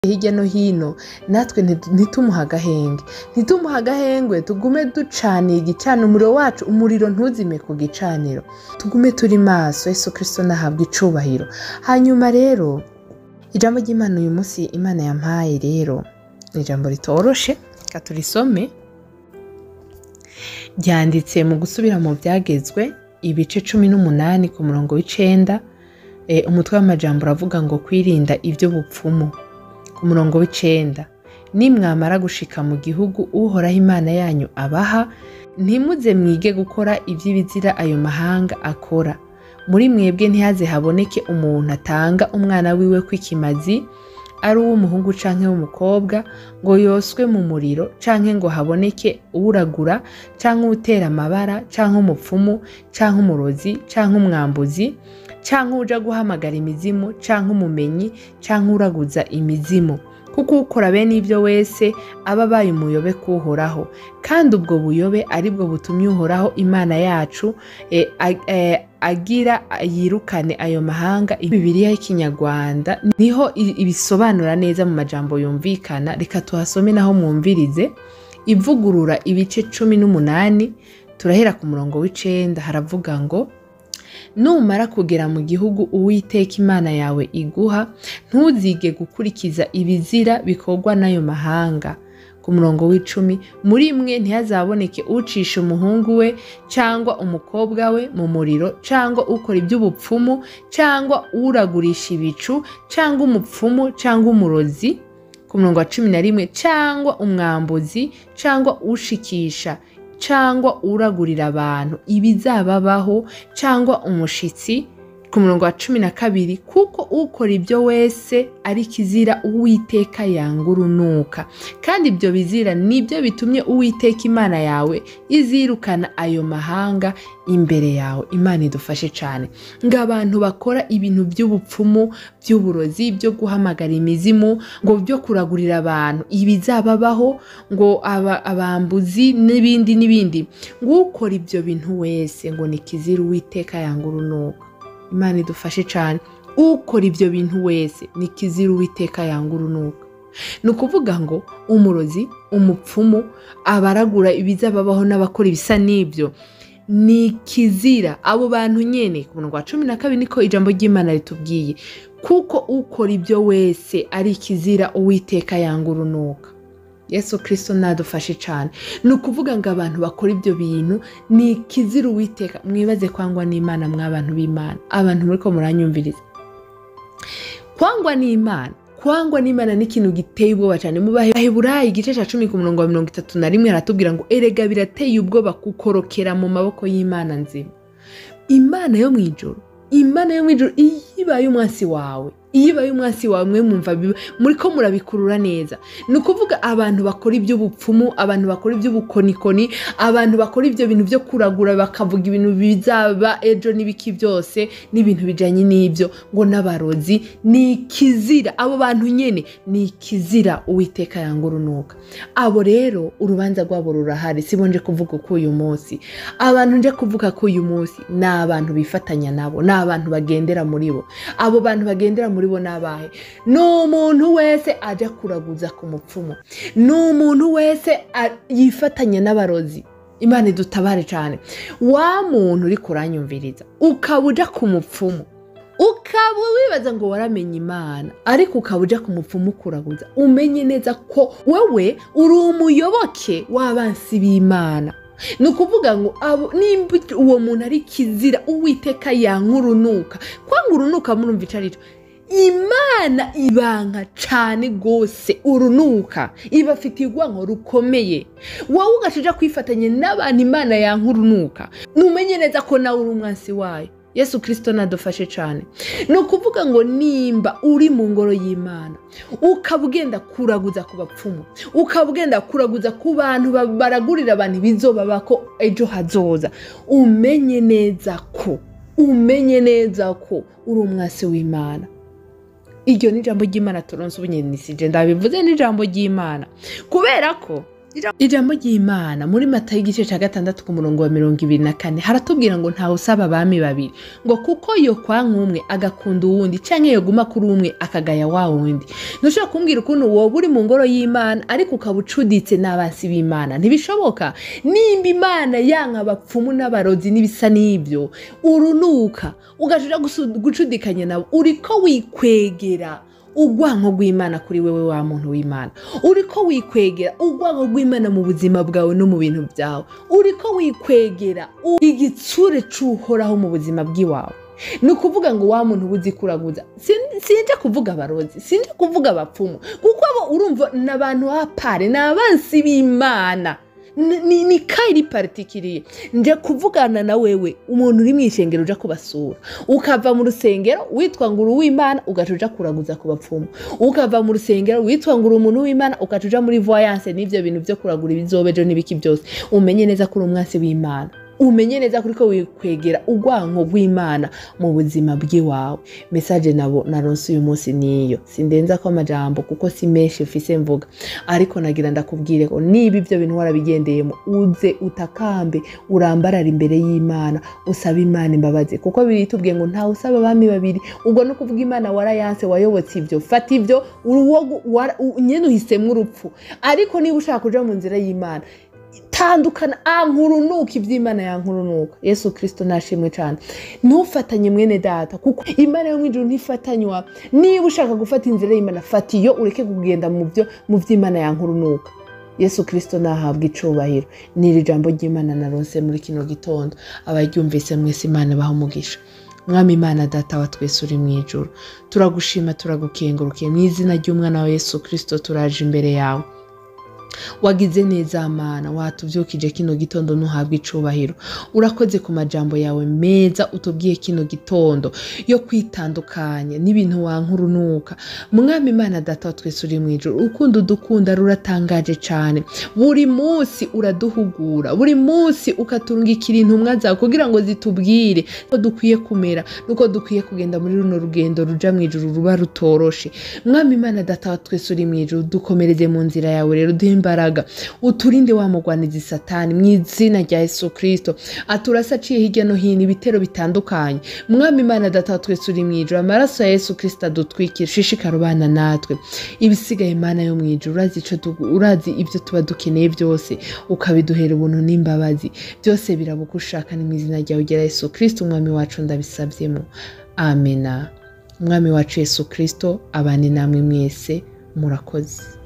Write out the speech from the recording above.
hirya no hino natwe nti- ntitumuhe agahenge ntitumuhe agahengwe tugume ducaniye igicaniro umuriro wacu umuriro ntuzime ku gicaniro tugume turi maso yesu kirisito nahabwa icubahiro hanyuma rero ijambo ry'imana uyu munsi imana yampaye rero ni ijambo ritoroshe reka turisome ryanditse mu gusubira mu byagezwe ibice cumi n'umunani ku murongo w'icenda Eh, umutwe w'amajambo uravuga ngo kwirinda iby'ubupfumu ku murongo w'icenda nimwamara gushika mu gihugu uhoraho imana yanyu abaha ntimuze mwige gukora iby'ibizira ayo mahanga akora muri mwebwe ntihaze haboneke umuntu atanga umwana wiwe kw'ikimazi ari uw'umuhungu canke w'umukobwa ngo yoswe mu muriro canke ngo haboneke uwuragura canke uwutera amabara canke umupfumu canke umurozi canke umwambuzi canke uja guhamagara imizimu canke umumenyi canke uraguza imizimu kuko ukora bene ibyo wese aba abaye umuyobe kuhoraho kandi ubwo buyobe ari bwo butumye uhoraho imana yacu eh, ag- eh, agira yirukane ayo mahanga bibiliya y'ikinyarwanda niho i- ibisobanura neza mu majambo yumvikana reka tuhasome naho mwumvirize ivugurura ibice cumi n'umunani turahera ku murongo w'icenda haravuga ngo numara kugera mu gihugu uwiteka imana yawe iguha ntuzige gukurikiza ibizira bikorwa n'ayo mahanga ku murongo w'icumi muri mwe ntihazaboneke ucisha umuhungu we cyangwa umukobwa we mu muriro cyangwa ukora iby'ubupfumu cyangwa uragurisha ibicu cyangwa umupfumu cyangwa umurozi ku murongo wa cumi na rimwe cyangwa umwambuzi cyangwa ushikisha cyangwa uragurira abantu ibizababaho cyangwa umushitsi ku murongo wa cumi na kabiri kuko ukora ibyo wese ari kizira uwiteka yanga urunuka kandi ibyo bizira nibyo bitumye uwiteka imana yawe izirukana ayo mahanga imbere yawe imana idufashe cyane ngo abantu bakora ibintu by'ubupfumu by'uburozi byo guhamagara imizimu ngo byo kuragurira abantu ibizababaho ngo aba- abambuzi n'ibindi n'ibindi ngo ukora ibyo bintu wese ngo ni kizira uwiteka yanga urunuka imana idufashe cyane ukora ibyo bintu wese ni kizira uwiteka yanga urunuka ni ukuvuga ngo umurozi umupfumu abaragura ibizababaho n'abakora ibisa n'ibyo ni kizira abo bantu nyene ku murongo wa cumi na kabiri niko ijambo ry'imana ritubwiye kuko ukora ibyo wese ari kizira uwiteka yanga urunuka yesu kirisito nadufashe cyane ni ukuvuga ngo abantu bakora ibyo bintu ni kizira uwiteka mwibaze kwangwa n'imana mw'abantu b'imana abantu muri ko muranyumviriza kwangwa n'imana kwangwa n'imana ni ikintu giteye ubwoba cyane mu baheburayi igice cya cumi ku murongo wa mirongo itatu na rimwe haratubwira ngo erega birateye ubwoba kukorokera mu maboko y'imana nzima imana yo mu ijoro imana yo mu ijoro iyo ibaye umwansi wawe iyo ibaye umwansi wawe mwe mwumva biba- muri ko murabikurura neza ni ukuvuga abantu bakora iby'ubupfumu abantu bakora iby'ubukonikoni abantu bakora ibyo bintu byo kuragura bakavuga ibintu bizaba ejo n'ibiki byose n'ibintu bijyanye n'ibyo ngo n'abarozi ni ikizira abo bantu nyine ni ikizira uwiteka yanga urunuka abo rero urubanza rwabo rurahari si bo nje kuvuga ko uyu munsi abantu nje kuvuga ko uyu munsi ni abantu bifatanya nabo ni abantu bagendera muri bo abo bantu bagendera muri bo ni abahe ni umuntu wese ajya kuraguza ku mupfumu ni umuntu wese a- yifatanya n'abarozi imana idutabare cyane wa muntu uri kuranyumviriza ukaba uja ku mupfumu ukaba wibaza ngo waramenye imana ariko ukaba uja ku mupfumu kuraguza umenye neza ko wowe uri umuyoboke w'abansi b'imana ni ukuvuga ngo abo nimba uwo muntu ari kizira uwiteka yanka urunuka kwanga urunuka murumva icyo ari cyo imana ibanka cyane rwose urunuka ibafitiye urwango rukomeye wowe ugacija kwifatanya n'abantu imana yanka urunuka numenye neza ko nawe uri umwansi wayo yesu kirisito nadufashe cyane ni ukuvuga ngo nimba uri mu ngoro y'imana ukaba ugenda kuraguza ku bapfumu ukaba ugenda kuraguza ku bantu ba- baragurira abantu ibizoba ko ejo hazoza umenye neza ko umenye neza ko uri umwasi w'imana iryo ni ijambo ry'imana turonse ubunyenisije ndabivuze n'ijambo ry'imana kubera ko ijambo ry'imana muri mata y'igice cya gatandatu ku murongo wa mirongo ibiri na kane haratubwira ngo ntawe usaba abami babiri ngo kuko yo kwa nk'umwe agakunda uwundi cyangwa yoguma kuri umwe akagaya wa wundi ntushobora kumbwira ukuntu wowe uri mu ngoro y'imana ariko ukaba ucuditse n'abansi b'imana ntibishoboka nimba imana yanka abapfumu n'abarozi n'ibisa n'ibyo urunuka ugaja gucudikanya nabo uriko wikwegera urwanko rw'imana kuri wewe wa muntu w'imana uriko wikwegera urwanko rw'imana mu buzima bwawe no mu bintu byawe uriko wikwegera igitsure c'uhoraho mu buzima bw'iwawe ni ukuvuga ngo wa muntu uba kuraguza sinje kuvuga abarozi sinje kuvuga abapfumu kuko abo urumva ni abantu b'apare ni abansi b'imana ni ni kayiri paritikiriye nje kuvugana na wewe umuntu uri mu ishengero uja kubasura ukava mu rusengero witwa ngo uri uw'imana ugaca uja kuraguza ku bapfumu ukava mu rusengero witwa ngo uri umuntu w'imana ugaca uja muri voyance n'ibyo bintu byo kuragura ibizobejo n'ibiki byose umenye neza ko uri umwasi w'imana umenye neza kuri ko wikwegera urwanko rw'imana mu buzima bw'iwawe mesaje nabo naronse uyu munsi niyo sindenza ko amajambo kuko si menshi mfise mvuga ariko nagira ndakubwire ko niba ibyo bintu warabigendeyemo uze utakambe urambarara imbere y'imana usaba imana imbabazi kuko biritubwiye ngo ntawe usaba abami babiri ubwo no kuvuga imana warayanse wayobotse ibyo fata ibyo nyine uhisemo urupfu ariko niba ushaka kuja mu nzira y'imana tandukana ankurunuka iby'imana yankurunuka yesu kirisito nashimwe cyane ntufatanye mwene data kuko imana yo mu ijoro ntifatanywa niba ushaka gufata inzira y'imana fata iyo ureke kugenda mu byo mu by'imana yankurunuka yesu kirisito nahabwa icubahiro ni iri jambo ry'imana naronse muri kino gitondo abaryumvise mwese imana baha umugisha mwami imana data wa twese uri mu ijoro turagushima turagukengurukiye mu izina ry'umwana wa yesu kirisito turaje imbere yawe wagize neza mana watubyukije kino gitondo ntuhabwe icubahiro urakoze ku majambo yawe meza utubwiye kino gitondo yo kwitandukanya n'ibintu wankurunuka mwami imana data wa twese uri mu ijoro urukundo udukunda ruratangaje cyane buri munsi uraduhugura buri munsi ukaturungikira intumwa zawe kugira ngo zitubwire ko dukwiye kumera nuko dukwiye kugenda muri runo rugendo ruja mu ijoro ruba rutoroshe mwami imana data wa twese uri mu ijoro dukomereze mu nzira yawe rero duhe imbaraga uturinde wa mugwanizi satani mu izina rya yesu kirisito aturasa aciye hirya no hino ibitero bitandukanye mwami imana data twese uri mu ijoro amaraso ya yesu kirisito adutwikira shishikara ubana natwe ibisigaye imana yo mu ijoro urazi ico du- urazi ibyo tuba dukeneye byose ukabiduhera ubuntu n'imbabazi byose biraba uko ushaka ni mu izina ryawe ugera yesu kirisito umwami wacu ndabisabyemo amena umwami wacu yesu kirisito abane namwe mwese murakoze